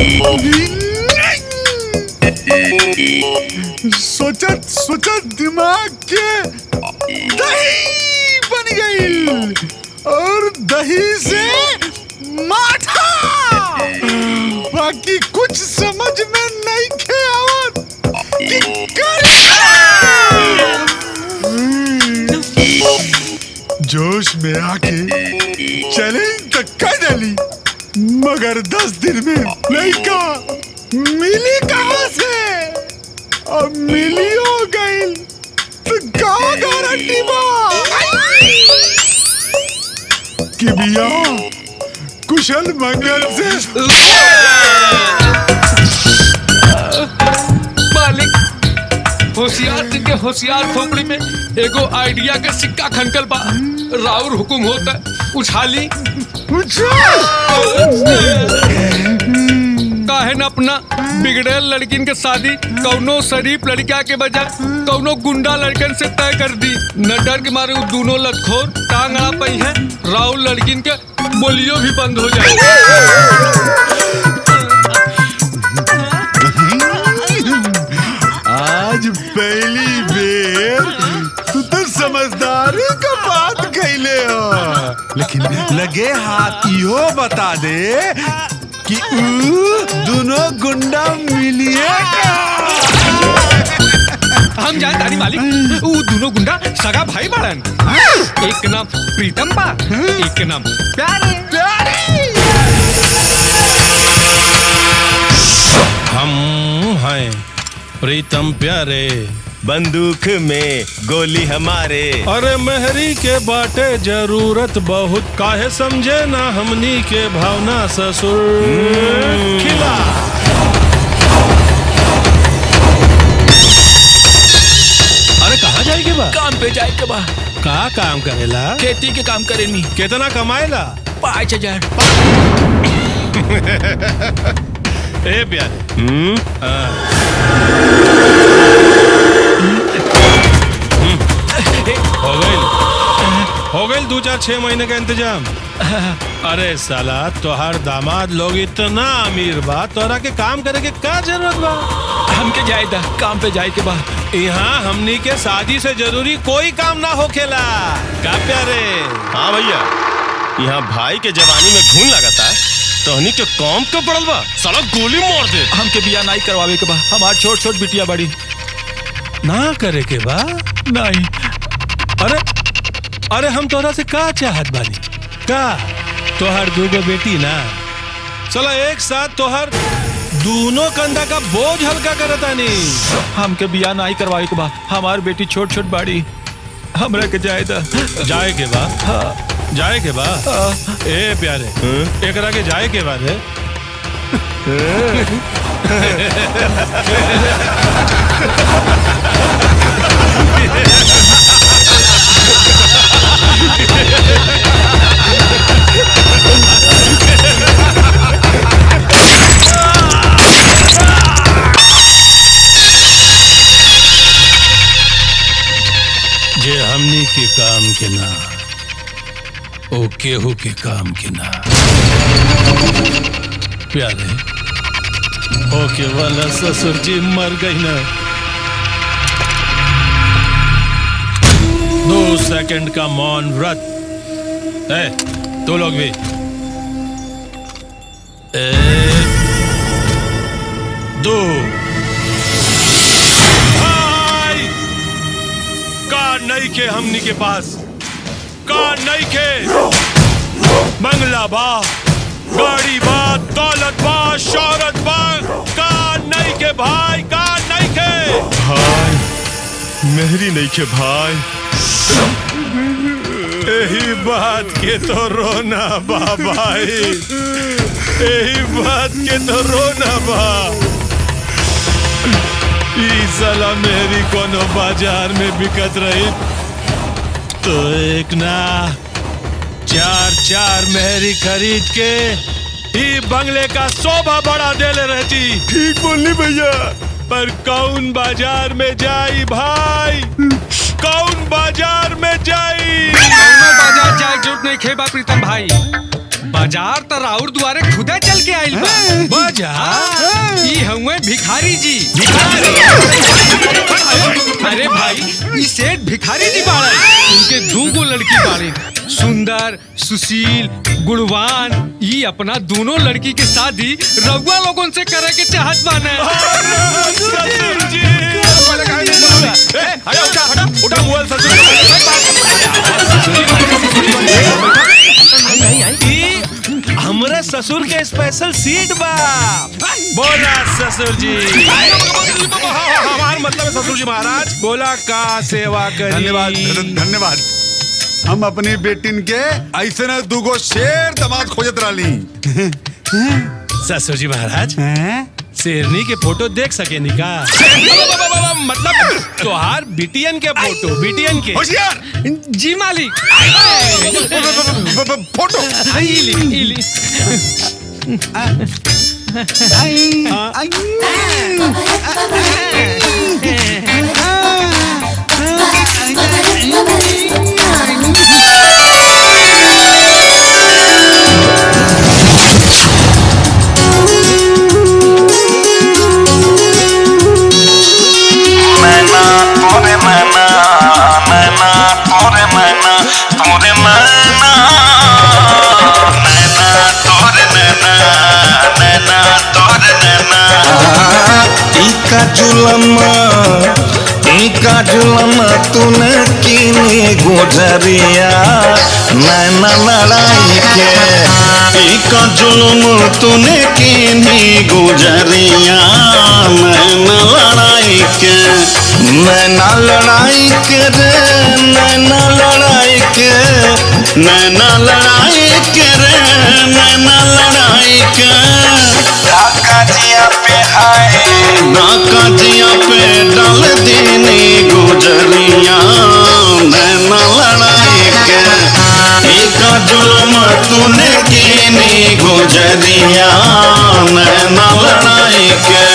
सोचत सोचत दिमाग के दही बन गई और दही से माठा बाकी कुछ समझ में नहीं खे आवत कि करे। जोश में आके चैलेंज तक कर डाली मगर दस दिन में लड़का मिली कहाँ से अब मिली हो गई तो का गारंटी बा कि बिया कुशल मंगल से मालिक होशियार सिंह के होशियार खोपड़ी में एगो आइडिया के सिक्का खनकल बा राउर हुकुम होता उछाली काहे न अपना बिगड़ेल लड़किन के शादी कौनो शरीफ लड़का के बजाय कौनो गुंडा लड़कन से तय कर दी न डर के मारे वो दोनों लतखोर टांग अड़ा पई है राहुल लड़किन के बोलियो भी बंद हो आज पहली बेर तू तो समझदारी का बात कैले हो लेकिन लगे हाथ इहो बता दे कि ऊ दोनों गुंडा मिलिए हम जाए तारी मालिक वो दोनों गुंडा सगा भाई बाड़न एक के नाम प्रीतम बा एक के नाम प्यारे हम हैं प्रीतम प्यारे बंदूक में गोली हमारे अरे मेहरी के बाटे जरूरत बहुत काहे समझे ना हमनी के भावना ससुर खिला अरे कहाँ जाए के बा काम पे जाए के बा का काम करेला खेती के काम करेनी कितना कमाएला पाँच हजार ए प्यारे हम्म हाँ। हो गई हो गई दो चार छह महीने का इंतजाम अरे साला तोहार दामाद लोग इतना अमीर बा तोरा के काम करे के का जरूरत बा हमके जाए दा काम पे जाए के बा यहाँ हमनी के शादी से जरूरी कोई काम ना होखेला का प्यारे हाँ भैया यहाँ भाई के जवानी में घून लगाता तोहनी के कौम के पड़ल बा साला गोली मार दे हमके बिया नहीं करवावे के बा हमार छोट छोट बिटिया बड़ी ना करे के बा नहीं अरे अरे हम तोरा से का चाहत बानी का तोहर दूगो बेटी ना चलो एक साथ तोहर दोनों कंधा का बोझ हल्का करतानी हमके बिया नहीं करवावे के बा हमार बेटी छोट छोट बाड़ी हमरा के जाए दा जाए के बा जाए के बा ए प्यारे एकरा के जाए के बाद है जे हमनी के काम के ना ओ केहू के काम के ना प्यारे ओके वाला ससुर जी मर गई ना दो सेकंड का मौन व्रत है तो लोग भी एक दो भाई का नहीं के हमनी के पास का नहीं के बंगला बा गाड़ी बा दौलत बा शौहरत बा का नहीं के भाई का नहीं के भाई मेहरी नहीं के भाई यही बात के तो रोना बा भाई यही बात के तो रोना बा ई साला मेरी कोनो बाजार में बिकत रही तो एक ना चार चार मेहरी खरीद के ई बंगले का शोभा बढ़ा देले रहती ठीक बोली भैया पर कौन बाजार में जाई भाई कौन बाजार में जाई कौनो बाजार जाए जरूरत नहीं खेबा प्रीतम भाई बाजार तो राउर दुआरे खुदे चल के आइल बा राजा ई हुए भिखारी जी अरे भाई ई सेठ भिखारी जी बाड़े उनके दू गो लड़की बाड़ी सुंदर सुशील गुणवान ई अपना दोनों लड़की के शादी रउआ लोगन से करे के चाहत बाने ससुर जी ए, हटा, उठा, हटा, उठा मोबाइल ससुर ई हमरे ससुर के स्पेशल सीट बा बोला ससुर जी हमार मतलब है ससुर जी महाराज बोला का सेवा करी धन्यवाद धन्यवाद हम अपनी बेटिन के ऐसे न दूगो शेर दमाद खोजत रही ससुर जी महाराज शेरनी के फोटो देख सके निका मतलब तोहार बिटियन के फोटो बिटियन के होशियार जी मालिक ब- ब- फोटो ई ली ई ली मैना तोरे मैना मैना तोरे मैना तोरे मैना मैना तोरे नैना नैना तोरे नैना टीका जुलमा टीका जुलमा तूने कीनी गुजरिया नैना लड़ाई के टीका जुलम तूने कीनी गुजरिया नैना लड़ाई के नैना लड़ाई के रे नैना लड़ाई के नैना लड़ाई के रे नैना लड़ाई के ढाका जिया पे हाय ढाका जिया पे डाल देने गुजरिया नैना लड़ाई के एक जुलम तूने कीनी गुजरिया नैना लड़ाई के